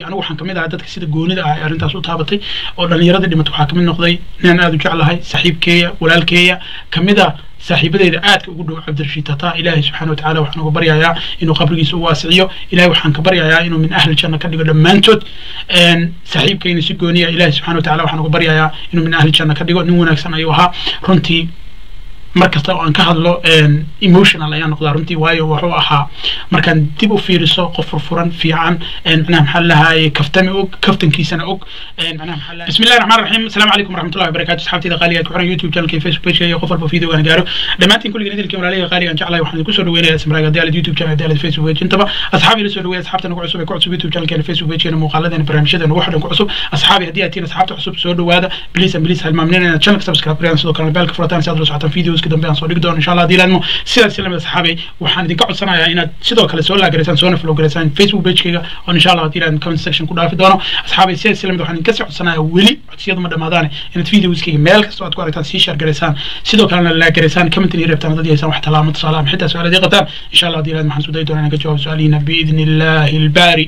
anigu waxaan kamid ahaa dadka sida goonida ah ee arrintaas u taabatay oo dhallinyaradii dhimatay waxaa kamid noqday ninaan aada u jeclahay saaxiibkeeya walaalkeeya kamid a saaxiibadeyda aadka ugu dhow cabdirashiid tata ilaahay subxaana watacaala waxaan uga baryayaa inuu qabrigiisa u waasiciyo ilahay waxaan ka baryayaa inuu min ahli janna ka dhigo dhammaantood saaxiibkayna si gooniya ilahay subxana watacaala waxaan uga baryayaa inuu min ahli janna ka dhigo nin wanaagsan ayuu ahaa runtii mar kasta oo aan ka hadlo emotional ayaan noqdaa runtii waayo wuxuu ahaa markaan dib u fiiriso qof furfuran fiican macnaha maxaa lahaye kaftami og kaftankiisana og macnaha maxaa lahaye bismillahi raxmaan raxiim asalaamu calaykum waraxmatullahi wabarakatu asxaabtayda qaaliga ku xiran youtube channelka facebook pageka iyo qof walba video aan gaaro dhammaantiin kulligiin idilkii walaalihii qaaliga aan jeclahay waxaan idinku soo dhaweynaya ismaraag haddii aalid youtube channel haddii aalid facebook page intaba asxaabi ila soo dhaweeya asxaabta nagu cusub ee ku cusub youtube channelkeena facebook pagekeena muuqaaladeena barnaamijyadeena wax dhan ku cusub asxaabi haddii aad tihiin asxaabta cusub soo dhawaada please and please halmaamnina inaad channelka subscribe gareyaan sidoo kalena beelka furataan si aad ula socotaan videos ka dambe aan soo dhigi doono insha allah haddii laadmo sidaas lamid asxaabay waxaan idinka codsanayaa inaad sidoo kale soo laagaraysaan soona flow garaysaan facebook pagekayga oo insha allah haddii laadmo comment section ku dhaafi doono asxaabay sidaas lamid waxaan idinka sii codsanayaa weli codsiyadu ma dhamaadaane inaad videoskayga meel kasta aad ku aragtaan sii share garaysaan sidoo kalena laagaraysaan comment iyo reebtaan haddii haysaan wax talaamo tusaale ama xitaa su-aal haddii qabtaan insha allah haddii laadmo waxaan isku dayi doonaa inaan ka jawaabo su-aalihiina biidni illahi albaari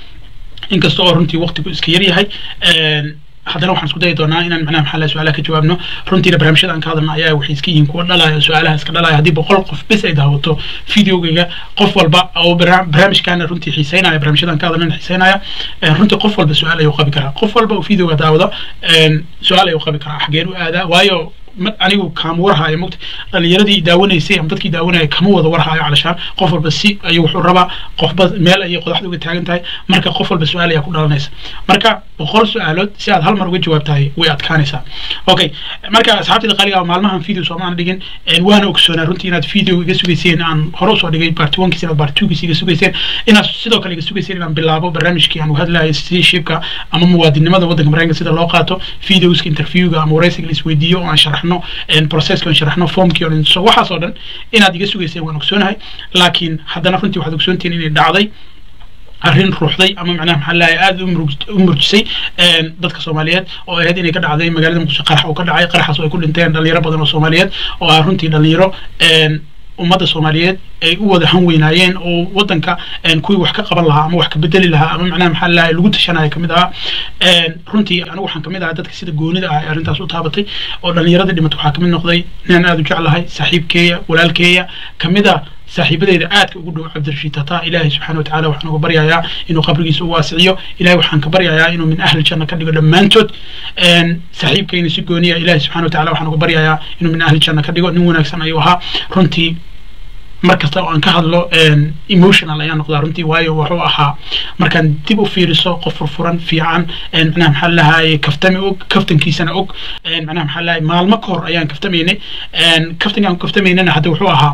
inkasta oo runtii waqtigu iska yar yahay haddana waxaan isku dayi doonaa inaan macnaha maxaa laha su-aalaha ka jawaabno runtiina barnaamijyada aan ka hadalna ayaa waxay iska yihiin kuwa dhalaya su-aalaha iska dhalaya haddii boqol qof bes ay daawato videogayga qof walba oo barnaamijkaana runtii xiiseynaya barnaamijyada aan ka hadalna xiiseynaya runtii qof walba su-aal ayuu qabi karaa qof walba oo videoga daawada su-aal ayuu qabi karaa xageen u aadaa waayo anigu kama warhaayo mogta dhalinyaradii daawanaysay ama dadkii daawanaya kama wada warhaayo calashaan qof walba si ayuu wuxuu rabaa qofba meel ayay qodaxda uga taagan tahay marka qof walba su-aal ayaa ku dhalanaysa marka boqol su-aalood si aad hal mar uga jawaabtahay way adkaanaysaa okay marka asxaabtayda qaaliga maalmahan video soomaan dhigin waana ogsoonaa runtii inaad video iga sugayseen aan hore usoo dhigay part onkiis inaad part twokiis iga sugayseen inaad sidoo kale iga sugayseen inaan bilaabo barnaamijkii aan hadlayo citizenshipka ama muwaadinimada waddanka mareykanka sida loo qaato videoska interviewga ama wareysiga la isweydiiyo oo aan sharaxno processka aan sharaxno formkii oo so waxaas oo dhan inaad iga sugayseen waan ogsoonahay laakiin haddana runtii waxaad ogsoontihiin inay dhacday arrin ruuxday ama macnaha maxaa lahay aada u murjisay dadka soomaaliyeed oo ahayd inay ka dhacday magaalada muqdisho qarax uu ka dhacay qaraxaas oo ay ku dhinteen dhalinyaro badan oo soomaaliyeed oo ah runtii dhalinyaro ummadda soomaaliyeed ay u wada han weynaayeen oo waddanka kuwii wax ka qaban lahaa ama wax ka bedeli lahaa ama macnaha maxaa lahay lagu tashanaya kamid ahaa runtii anigu waxaan kamid ahaa dadka sida goonida ah ee arrintaas u taabatay oo dhallinyaradii dhimatay waxaa kamid noqday ninaan aada u jeclahay saaxiibkeeya walaalkeeya kamid a saaxiibadeyda aadka ugu dhow cabdirashiid tata ilaahay subxaana watacaala waxaan uga baryayaa inuu qabrigiisa u waasiciyo ilahay waxaan ka baryayaa inuu min ahli janna ka dhigo dhammaantood saaxiibkayna si gooniya ilahay subxana watacaala waxaan uga baryayaa inuu min ahli janna ka dhigo nin wanaagsan ayuu ahaa runtii mar kasta oo aan ka hadlo emotional ayaan noqdaa runtii waayo wuxuu ahaa markaan dib u fiiriso qof furfuran fiican macnaha maxaa lahaye kaftami og kaftankiisana og macnaha maxaa lahaye maalmo ka hor ayaan kaftamaynay kaftankaan kaftamaynana hadda wuxuu ahaa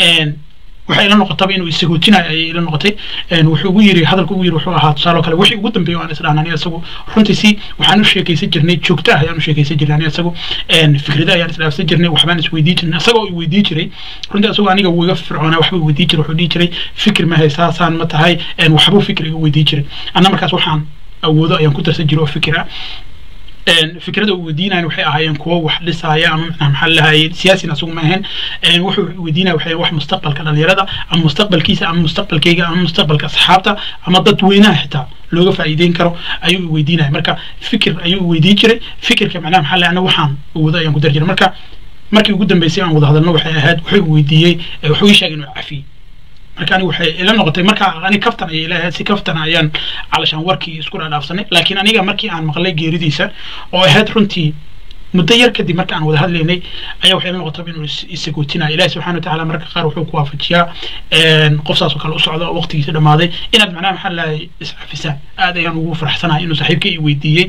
waxay ila noqotaba inuu isagootinayo ayay ila noqotay wuxuu ugu yiri hadalka ugu yiri wuxuu ahaa tusaale kale wixii ugu dambeeya aan isdhahnaa aniga isagu runtii si waxaan u sheekaysan jirnay joogto ah ayaan u sheekaysan jirnay aniga isagu fikrada ayaan isdhaafsan jirnay waxbaan isweydii jirnay isagoo i weydii jiray runtii isagoo aniga wiga fircoonaa waxba weydii jiray wuxuu dhihi jiray fikir ma haysaa saan ma tahay waxbuu fikir iga weydii jiray anna markaas waxaan awoodo ayaan ku darsan jiray oo fikir ah fikrada uu weydiinayan waxay ahaayeen kuwo wax dhisaaya ama macnaha maxaa lahaye siyaasin asagu ma ahayn wuxuu weydiinaya waxay wax mustaqbalka dhalinyarada ama mustaqbalkiisa ama mustaqbalkayga ama mustaqbalka asxaabta ama dad weynaha xitaa looga faa'iideyn karo ayuu weydiinaya marka fikir ayuu weydiin jiray fikirka macnaha maxaa lahaye ana waxaan awoodo ayaan ku dar jiray marka markii ugu dambeysay aan wada hadalno waxay ahayd wuxuu weydiiyey wuxuu ii sheegay inuu cafiyey marka aniga waxay ila noqotay marka ani kaftan ayay ila ahayd si kaftan ayaan calashaan warkii isku dhaadhaafsanay laakiin aniga markii aan maqlay geeridiisa oo ahayd runtii muddo yar kadib marka aan wada hadlaynay ayaa waxay ila noqotay inuu isagootinayo ilahi subxana watacaala marka qaar wuxuu ku waafajiyaa qof saas oo kale u socda oo waqtigiisa dhamaaday inaad macnaha maxaa lahay iscafisaan aad ayaan ugu faraxsanahay inuu saaxiibka i weydiiyey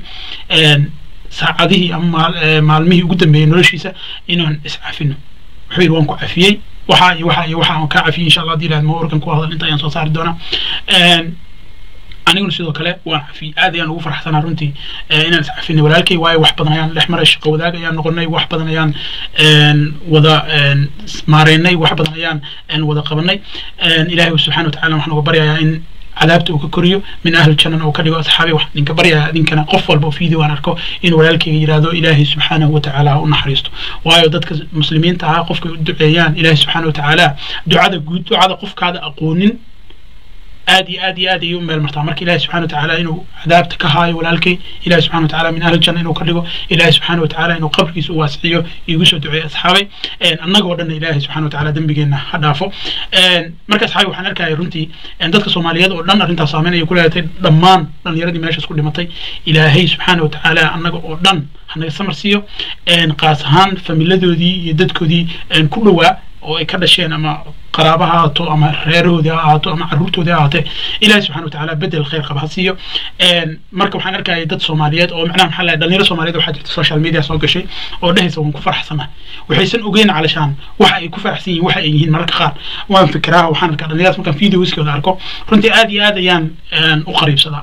saacadihii ama maalmihii ugu dambeeyey noloshiisa inaan iscafino wuxuu yidhi waan ku cafiyey waxa iyo waxa iyo waxa aan kaa cafiyey insha allah haddii ilaahad ma organ ku hadal inta ayaan soo saari doonaa aniguna sidoo kale waan cafiyey aad ayaan ugu farxsanaa runtii inaan is cafinay walaalkay waayo wax badan ayaan dhex maray shaqo wadaag ayaan noqonay wax badan ayaan wada maareynay wax badan ayaan wada qabanay ilaahay subxana watacala waxaan uga baryayaa in cadaabta uu ka koriyo min ahli jannana uu ka dhigo asxaabi waxaan idinka baryayaa idinkana qof walba oo video aan arko in walaalkayga yidhaahdo ilaahay subxaanahu watacaala ha u naxariisto waayo dadka muslimiinta ahaa qofkay u duceeyaan ilaahay subxaana watacaala ducada guud ducada qofkaada aqoonin aad iyo aad iyo aad ayay u meel martaa marka ilahi subxana watacaala inuu cadaabta ka haayo walaalkay ilahi subxana watacaala min ahli janna inuu ka dhigo ilahi subxana watacaala inuu qabrigiisa u waasiciyo igu soo duceeyo asxaabay annagoo dhanna ilaahi subxana watacaala dembigeenna ha dhaafo marka asxaabi waxaan arkaya runtii dadka soomaaliyeed oo dhan arrintaas saameyn ayay ku leedatay dhammaan dhallinyaradii meeshaas ku dhimatay ilaahay subxaana watacaala annaga oo dhan hanaga samar siiyo qaas ahaan familadoodii iyo dadkoodii ku dhowaa oo ay ka dhasheen ama qaraaba ha ahaato ama reerahoodii ha ahaato ama caruurtoodii ha ahaatee ilahi subxana watacaala bedel khayr qaba ha siiyo marka waxaan arkaya dad soomaaliyeed oo macnaha maxaa lahay dhalinyaro soomaaliyeed waxaa jirta social media soo gashay oo dhehaysa waan ku faraxsanahay waxaysan ogeyn calashaan waxa ay ku faraxsan yihiin waxa ay yihiin mararka qaar waan fikiraa waxaan arkaa dhalinyaradas markaan videoskooda arko runtii aad iyo aad ayaan u qariibsadaa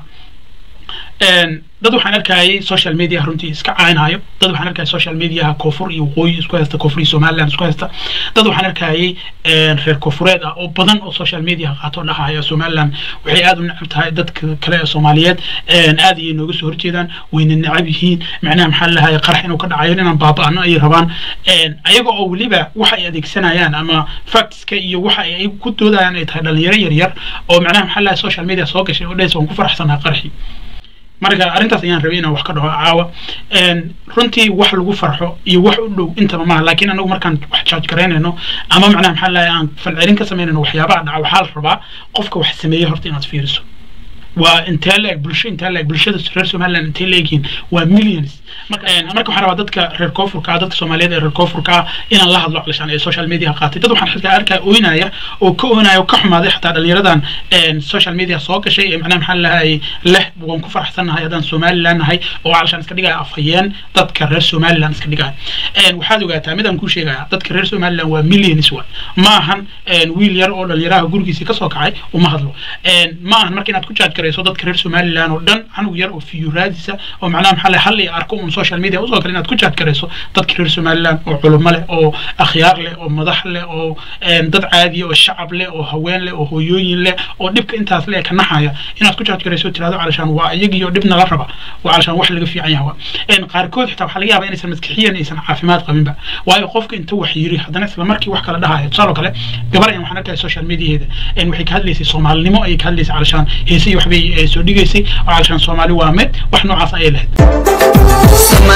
dad waxaan arkayay social media runtii iska caynaayo dad waxaan arkayay social mediaha koonfur iyo waqooyi isku haysta koonfur iyo somaliland isku haysta dad waxaan arkayay reer koonfureed ah oo badan oo social media qaato dhahaya somaliland waxay aad u necab tahay dadka kale ee soomaaliyeed aad ayay nooga soo horjeedaan wayna necab yihiin macnaha maxaa lahaye qarax inuu ka dhacayo inaan baaba'ano ayay rabaan ayaga oo weliba waxa ay adeegsanayaan ama factska iyo waxa ay ku doodayaan ay tahay dhalinyaro yaryar oo macnaha maxaa lahaye social media soo gashay oo dhehaysa waan ku faraxsanahay qaraxii marka arrintaas ayaan rabay inaan wax ka dhaho caawa runtii wax lagu farxo iyo wax u dhow intaba maaha laakiin anagu markaan wax jaaj garaynayno ama macnaha maxaa lahay aan falcelin ka samaynayno waxyaabaha dhaca waxaa la rabaa qofka wax sameeyey horta inaad fiiriso waa intee la eg bulsho intee la eg bulshada reer somaliland intee la egyihiin waa millions marka marka waxaan rabaa dadka reer koonfurka ah dadka soomaaliyeed ee reer koonfurka ah inaan la hadlo calishaan ee social media qaatay dad waxaan xilkaa arkaya oynaya oo ka oynaya oo ka xumaaday xataa dhalinyaradan social media soo gashay ee macnaha maxaa lahay leh waan ku faraxsannahay haddaan somaliland nahay oo calishaan iska dhigaya afhayeen dadka reer somaliland iska dhigaya waxaad ogaataa midaan kuu sheegaya dadka reer somaliland waa millions wa ma ahan wiil yar oo dhalinyaraha gurigiisii kasoo kacay uma hadlo ma ahan marka inaad ku jaaj garayso dadka reer somaliland oo dhan canug yar oo fiyuraadisa oo macnaha maxaa lahay hal iyo arko un social media usoo kale inaad ku jaaj garayso dadka reer somaliland oo culummo leh oo akhyaar leh oo madax leh oo dad caadiya oo shacab leh oo haween leh oo hooyooyin leh oo dhibka intaas le ka naxaya inaad ku jaaj garayso tirahdo calashaan waa iyagiyo dhibna la raba waa calashaan wax laga fiican yahay qaarkood xitaa waxaa laga yaabaa inaysan maskixiyan aysan caafimaad qabinba waayo qofka inta wax yiri haddana isla markii wax kala dhahaya tusaale kale gabar ayaan waxaan arkaya social mediaheeda waxay ka hadlaysay soomaalinimo ayay ka hadlaysay calashaan heese iyo waxbay soo dhigaysay oo calashaan soomaali waa mid wax noocaas ayay lahayd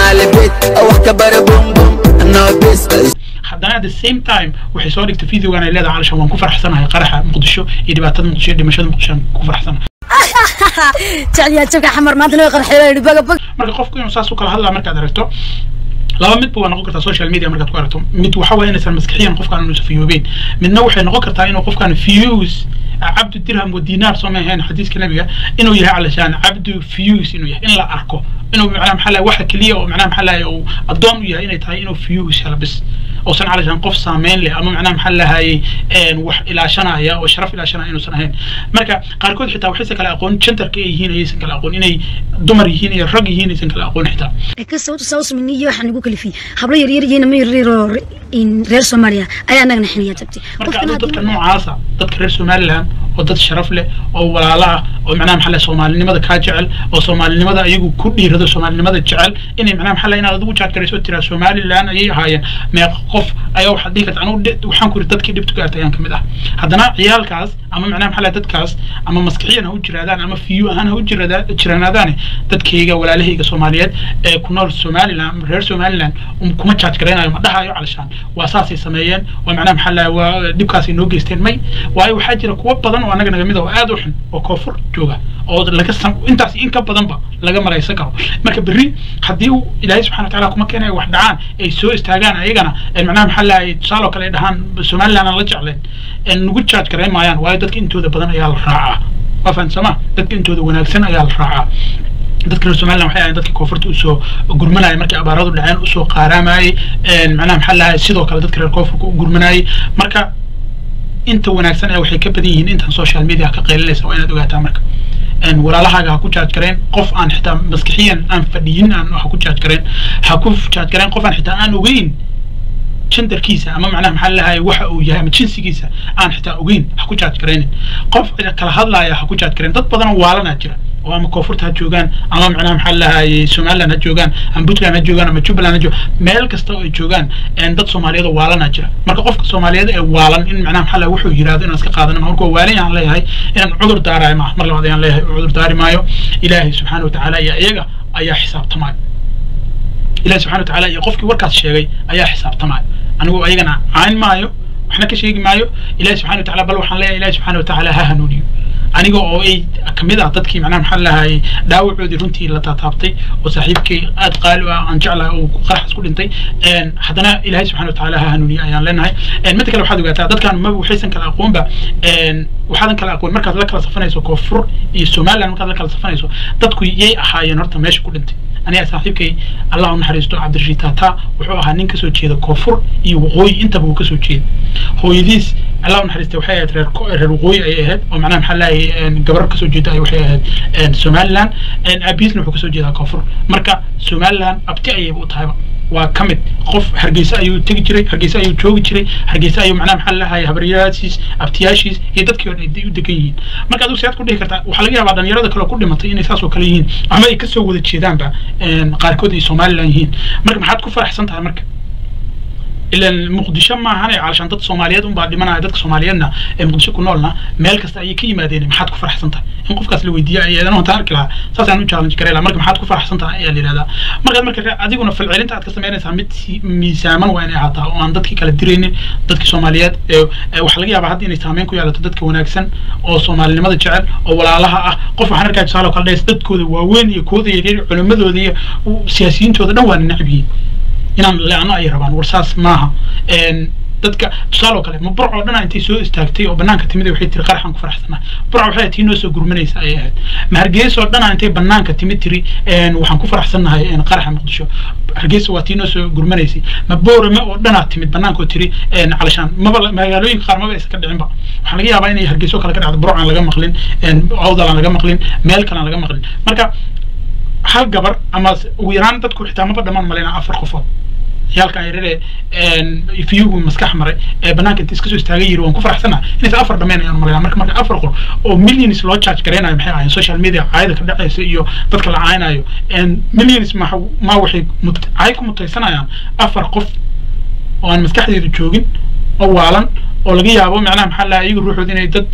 haddana at the same time waxay soo dhigtay videogan ay leedahay calashaan waan ku faraxsanahay qaraxa muqdisho iyo dhibaatada muqdisho iyo dhimashada muqdisho aan ku faraxsanahay jecliyaa jabka xamar maanta loo qarxay baga bag marka qofku inuu saas u kala hadlaa markaad aragto laba midba waa noqon kartaa social media markaad ku aragto mid waxa waye inaysan maskixiyan qofkaan inuusan fiyoobeyn midna waxay noqon kartaa inuu qofkaan fiyus cabdu dirham wa dinaar soo ma ahayn xadiiska nabiga inuu yahay calashaan cabdu fiyus inuu yahay in la arko inuu macnaha maxaa lahay waxa keliya oo macnaha maxaa lahay uu addoon u yahay inay tahay inuu fiyus hela bis oosan calashaan qof saameyn leh ama macnaha maxaa lahay wax ilaashanaya oo sharaf ilaashanaya inuusan ahayn marka qaarkood xitaa waxaysan kala aqoon genderka ay yihiin ayaysan kala aqoon inay dumar yihiin iyo rag yihiin aysan kala aqoon xitaa kasawtu sawsminiyo waxaa nagu kalifiyey hablo yaryar yihiin ama yaryar oo reer soomaaliya ayaa anagana xiniya jabtay marka aduu dadka noocaasa dadka reer somaliland oo dad sharaf leh oo walaalo ah oo macnaha maxaa lahay soomaalinimada kaa jecel oo soomaalinimada ayagu ku dhiirado soomaalinimada jecel inay macnaha maxaa lahay inaad adigu jaad garayso tiraa somaliland ayay ahaayeen meeqa qof ayaa waxaad dhihi karta anugu waxaan ku yiri dadkii dhibtu gaartay ayaan kamid ah haddana ciyaalkaas ama macnaha maxaa lahay dadkaas ama maskixiyan ha u jiraadaan ama fiyu ahaan ha u jiranaadaane dadkayga walaalahayga soomaaliyeed ee ku nool somaliland ama reer somaliland kuma jaaj garaynayo ma dhahayo calashaan waa saasay sameeyeen waa macnaha maxaa lahay waa dhibkaasay noo geysteen may waayo waxaa jira kuwo badan oo annaga naga mid ah oo aad u xun oo koonfur jooga oo laga intaas in ka badanba laga maraysan karo marka berri haddii uu ilaahay subxana watacaala kuma keenayo wax dhacaan ay soo istaagaan ayagana macnaha maxaa lahay tusaale oo kale ay dhahaan somaliland aan la jecleen nagu jaaj garayn maayaan waayo dadka intooda badan ayaa la raacaa waa fahansama dadka intooda wanaagsan ayaa la raacaa dadka reer somaliland waxay ahayn dadka koonfurta usoo gurmanaya markii abaaradu dhaceen usoo qaaraamayay macnaha maxaa lahay sidoo kale dadka reer koonfurka u gurmanayay marka inta wanaagsan ee waxay ka badan yihiin intan social media ka qaylinaysa waa inaad ogaataa marka walaalahaaga ha ku jaaj gareen qof aan xitaa maskixiyan aan fadhiyin aan ha ku jaaj gareen ha ku jaaj gareen qof aan xitaa aan ogeyn genderkiisa ama macnaha maxaa lahay waxa uu yahay ama jinsigiisa aan xitaa ogeyn ha ku jaaj garaynin qof kala hadlaaya ha ku jaaj gareen dad badan oo waalanaa jira oo ama koonfurta ha joogaan ama macnaha maxaa lahayay somaliland ha joogaan ama puntland ha joogaan ama jubbaland ha joogaan meel kasta oo ay joogaan dad soomaaliyeed oo waalana jira marka qofka soomaaliyeed ee waalan in macnaha maxaa laha wuxuu yidhahdo inaan iska qaadano marka waalan yaan leeyahay inaan cudur daarayo ma mar labaad ayaan leeyahay cudur daari maayo ilaahay subxaana watacaala iyo iyaga ayaa xisaabtamaayo ilahi subxana watacaala iyo qofkii warkaas sheegay ayaa xisaabtamaayo anigu ayagana cayn maayo waxna ka sheegi maayo ilahi subxana watacala bal waxaan leeyahay ilahi subxana watacaala ha hanuuniyo aniga oo ay kamid ah dadkii macnaha maxaa lahayay dhaawacoodii runtii la taataabtay oo saaxiibkay aad qaali u ah aan jeclahay oo qaraxas ku dhintay haddana ilahay subxana watacaala ha hanuuniyo ayaan leenahay midda kale waxaad ogaataa dadkan maba waxaysan kala aqoonba waxaadan kala aqoon markaad la kala safanayso koonfur iyo somaliland markaad la kala safanayso dadku yay ahaayeen horta meesha ku dhintay aniga saaxiibkay allah u naxariisto cabdirashiid tata wuxuu ahaa nin kasoo jeeda koonfur iyo waqooyi intaba uu kasoo jeeda hooyadiis allah u naxariistay waxay ahayd reer reer waqooyi ayay ahayd oo macnaha maxaa laayay gabar kasoo jeeda ay waxay ahayd somaliland aabiisna wuxuu kasoo jeedaa koonfur marka somaliland abti ayayba u tahayba waa ka mid qof hargeysa ayuu tegi jiray hargeysa ayuu joogi jiray hargeysa ayuu macnaha maxaa lahay habaryaashiis abtiyaashiis iyo dadkii hore ay u degan yihiin marka adigu siyaad ku dhihi kartaa waxaa laga yaabaa dhalinyarada kale oo ku dhimatay inay saas oo kale yihiin ama ay kasoo wada jeedaanba qaarkood ay somaliland yihiin marka maxaad ku faraxsan tahay marka ilan muqdisho maahan calashaan dad soomaaliyeed unbaa dhimanaya dadka soomaaliyeedna ee muqdisho ku noolna meel kasta ayay ka yimaadeen maxaad ku faraxsan tahay in qofkaas la weydiiya ayadan honta arki lahaa saasaan u challenge garay lahaa marka maxaad ku faraxsan tahay ayaa la yidhahdaa markaad marka adiguna falcelinta aad ka samaynaysaa mid miisaaman waa inay ahaataa oo aan dadkii kala diraynin dadkii soomaaliyeed waxaa laga yaabaa hadda inay saameyn ku yeelato dadka wanaagsan oo soomaalinimada jecel oo walaalaha ah qof waxaan arkaa tusaale oo kale dhays dadkooda waaweyn iyo kooda yaryar culimadooda iyo siyaasiyiintooda dhan waana necab yihiin inaan leano ay rabaan war saas maaha dadka tusaale oo kale ma burc oo dhana intay soo istaagtay oo banaanka timid waxay tiri qaraxan ku faraxsanaa burc waxay tii noo soo gurmanaysa ayay ahayd ma hargeysa oo dhana intay banaanka timid tiri waxaan ku faraxsannahay qaraxa muqdisho hargeysa waa tii noo soo gurmanaysay ma boorame oo dhanaa timid banaanka oo tiri calashaan maba magaalooyinka qaar maba aysan ka dhicinba waxaa laga yaabaa inay hargeysa oo kale ka dhacdo burc aan laga maqlin awdal aan laga maqlin meel kale aan laga maqlin marka hal gabar ama ugu yaraan dadku xitaa maba dhammaan malaynaa afar qofood ciyaalkan yarare fiyuhu maskax maray ee banaanka inta iska soo istaagay yiri waan ku faraxsana inaysa afar dhameen ayaan malaynaa marka marka afar qol oo millions loo charge gareynayo maxay ahayn social media caayada ka dhacaysa iyo dadka la caaynayo millions ma ma waxay caay ku mutaysanayaan afar qof oo aan maskaxdeedu joogin oo waalan oo laga yaabo macnaha maxaa lahaa iyagu ruuxooda inay dad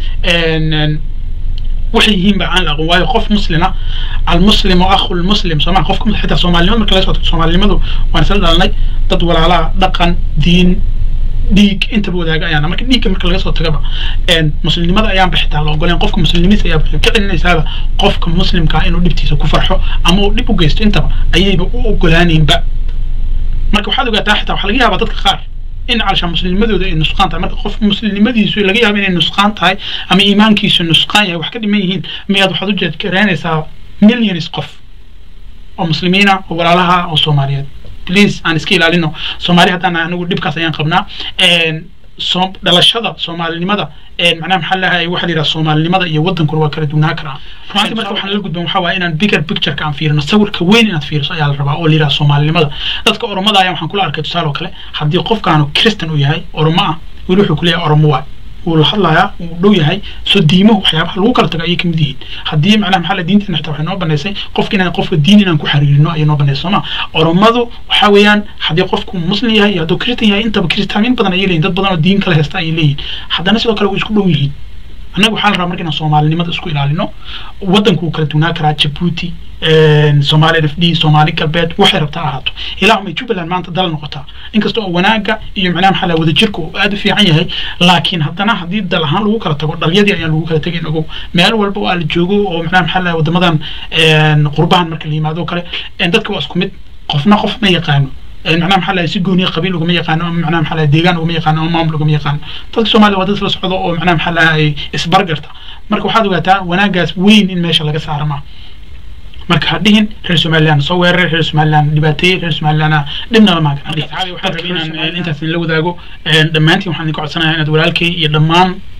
waxay yihiin ba aan la aqoon waayo qof muslima almuslim oo akhu lmuslim sooma qofka xitaa soomaalinimada marka laga soo tago soomaalinimadu waan isla dhalanay dad walaalaha dhaqan diin dhiig intaba wadaaga ayaana marka dhiigga marka laga soo tagaba muslimnimada ayaanba xitaa la ogoleen qofka muslimnimadiisa ayaa ka celinaysaaba qofka muslimkaa inuu dhibtiisa ku farxo ama uu dhib u geysto intaba ayayba u ogolaanaynba marka waxaad ogaataa xitaa waxaa laga yaabaa dadka qaar in calashaan muslimnimadooda ay nusqaan tahay marka qof muslimnimadiisu laga yaabo inay nusqaan tahay ama iimaankiisu nusqaan yahay wax ka dhiman yihiin miyaad waxaad u jeedkaraynaysaa millions qof oo muslimiina oo walaalaha oo soomaaliyeed please aan iska ilaalino soomaali haddaan anigu dhibkaas ayaan qabnaa soo dhalashada soomaalinimada macnaha maxaa lahay waxaa la yidhaha soomaalinimada iyo waddankuna waa kala duwnaa karaa runaantii marka waxaan la gudban waxaa waaye inaan bigger pictureka aan fiirino sawirka weyn inaad fiiriso ayaa la rabaa oo la yidhaha soomaalinimada dadka oromada ayaa waxaan kula arkay tusaale oo kale haddii qofkaanu christian uu yahay oromo ah weli wuxuu kuleeyahay oromo waay wuu la hadlayaa wuu dhow yahay soo diimuhu waxyaabaha lagu kala tago ayay kamid yihiin haddii macnaha maxaa la diinteena xitaa waxay noo banaysay qofka inaan qofka diin inaan ku xariirino ayay noo banaysay sooma oromadu waxaa weeyaan haddii qofku muslim yahay iyo hadduu christian yahay intaba kiristaamin badan ayay leeyihin dad badan oo diin kala haysta ayay leeyihin haddana sidoo kale way isku dhow yihiin annaga waxaa la rabaa marka inaan soomaalinimada isku ilaalino waddanku wuu kala duwnaa karaa jabuuti soomaali f d soomaali galbeed waxay rabtaa ahaato ilaahumay jubbaland maanta dal noqotaa inkasta oo wanaaga iyo macnaha maxaa la wadajirka uu aada u fiican yahay laakiin haddana haddii dal ahaan lagu kala tago dhalyadii ayaan lagu kala tegayn ogow meel walba oo la joogo oo macnaha maxaa la wadamadan qurbahan marka la yimaado o kale dadka waa isku mid qofna qof ma yaqaano macnaha maxaa lahay si gooniya qabiil ugama yaqaano ama macnaha maxaa lahay deegaan ugama yaqaano ama maamul ugama yaqaano dadka soomaaliya waa dad isla socdo oo macnaha maxaa lahay isbargarta marka waxaad ogaataa wanaagaas weyn in meesha laga saara maa marka ha dhihin reer somaliland soo weeraray reer somaliland dhibaateeyey reer somaliland dhibnala maagan waxaan rabay inaan intaas la wadaago dhammaantiin waxaan idinka codsanayaa inaad walaalkay iyo dhammaan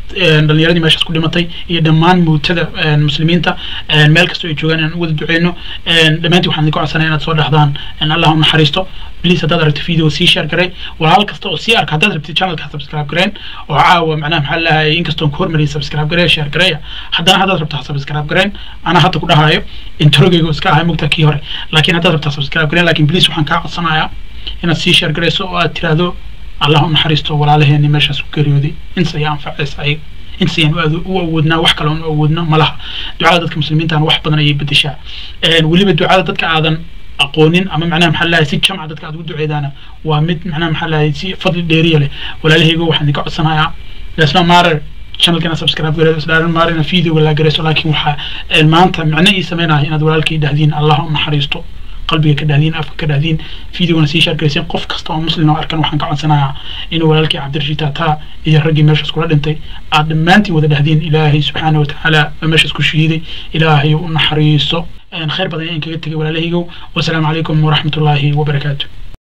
dhalinyaradii meeshaas ku dhimatay iyo dhammaan muutada muslimiinta meel kastoo ay joogaan inaan u wada duceyno dhammaantii waxaan idinku codsanaya inaad soo dhexdaan allah u naxariisto please haddaad aragto video sii share garay walaal kasta oo sii arka haddaad rabtid channelka subscribe gareen oo caawa macnaha maxaa lahay inkastoon ku hormariyay subscribe garee share gareeya haddana haddaad rabto ha subscribe gareen anaa hadda ku dhahayo introgeyga iska ahay mugta kii hore laakiin haddaad rabto ha subscribe gareen laakiin please waxaan kaa codsanayaa inaad sii share garayso oo aad tiraahdo allah u naxariisto walaalaheeni meeshaas ku geeriyooday inta ayaa anfacaysa ayaga inta ayaan u awoodnaa wax kale u awoodno ma laha ducada dadka muslimiintana wax badan ayay bedeshaa weliba ducada dadka aadan aqoonin ama macnaha maxaa lahay si jamca dadka aad ugu duceedaana waa mid macnaha maxaa lahay si fadli dheeriya leh walaalahaygo waxaan idinka codsanayaa lesna maarer channelkana subscribe gareedo isdhaaran maarina videoga laa gareyso laakiin waxaa maanta macno ii sameynaya inaad walaalkii dhahdiin allah u naxariisto qalbiga ka dhahdiin afka ka dhahdiin videogana sii shaargarayseen qof kasta oo muslim oo arkan waxaan ka codsanayaa inuu walaalkii cabdirashiid taataa iyo raggii meeshaas kula dhintay aad dhammaantiin wada dhahdiin ilaahay subxaana watacaala oo meeshaas ku shahiiday ilaahay u naxariiso khayr badan ayaan kaga tegay walaalahaygow wasalaamu calaykum waraxmatullaahi wabarakaatu